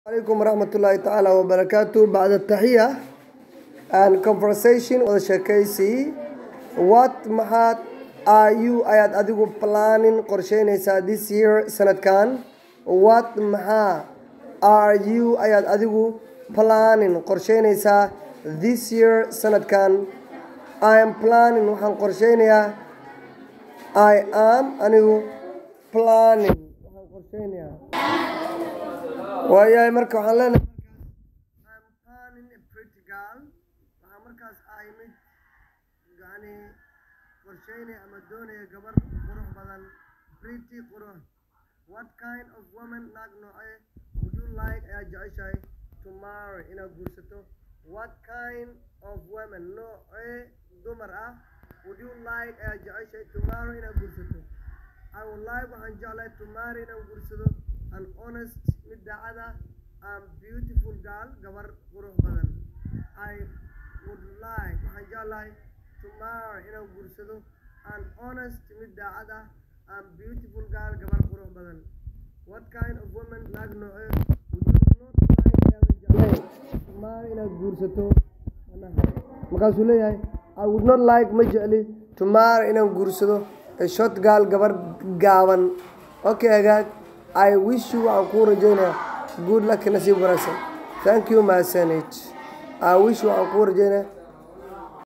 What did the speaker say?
عليكم ورحمة الله تعالى وبركاته بعد التحية and conversation wada sheekaysi what maxaad are you ayaad adigu planning qorsheynaysaa this year sanadkan what maxaa are you ayaad adigu planning qorsheynaysaa this year sanadkan I am planning waxaan qorsheynayaa I am anigu planning waxaan qorsheynayaa waayahay marka waxaan leenahay I'm planning a pretty girl waxaa markaas ahay mid yani qorsheynaya ama doonaya gabar qurux badan pretty qurux what kind of woman naag noocee would you like ayaa jeceshahay to marry inaad guursato what kind of woman noocee dumar ah would you like ayaa jeceshahay to marry inaad guursato I would like waxaan jeclahay to marry inaan guursado an honest mid daacad ah and beautiful girl gabar qurux badan I would like waxaan jeclahay to marry inaan guursado an honest mid daacad ah and beautiful girl gabar qurux badan what kind of woman naag noocee would you not like ayaadan jeclayn to marry inaad guursato markaasuu leeyahay I would not like ma jecli to marry inaan guursado a short girl gabar gaaban okay hagaag I wish you waxaan kuu rajaynayaa good luck nasiib wanaagsan thank you mahadsanid I wish you waxaan kuu rajaynayaa